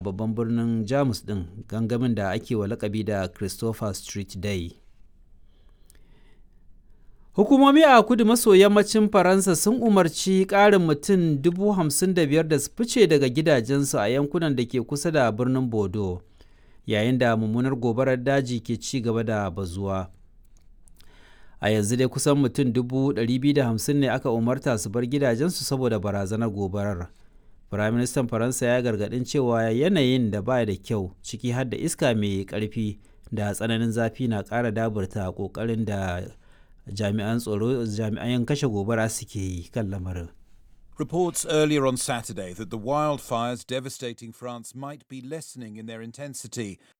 babban birnin jamus din gangamin da ake wa lakabi da christopher street day hukumomi a kudu maso yammacin faransa sun umarci ƙarin mutum 55,000 da su fice daga gidajensu a yankunan da ke kusa da birnin bodo yayin da mummunar gobarar daji ke ci gaba da bazuwa a yanzu dai kusan mutum 250 ne aka umarta su bar gidajensu saboda barazanar gobarar firaministan faransa ya gargadin cewa yanayin da ba da kyau ciki har da iska mai karfi da tsananin zafi na ƙara daburta ƙoƙarin da jami'an tsaro jami'an kashe gobara suke yi kan lamarin Reports earlier on Saturday that the wildfires devastating France might be lessening in their intensity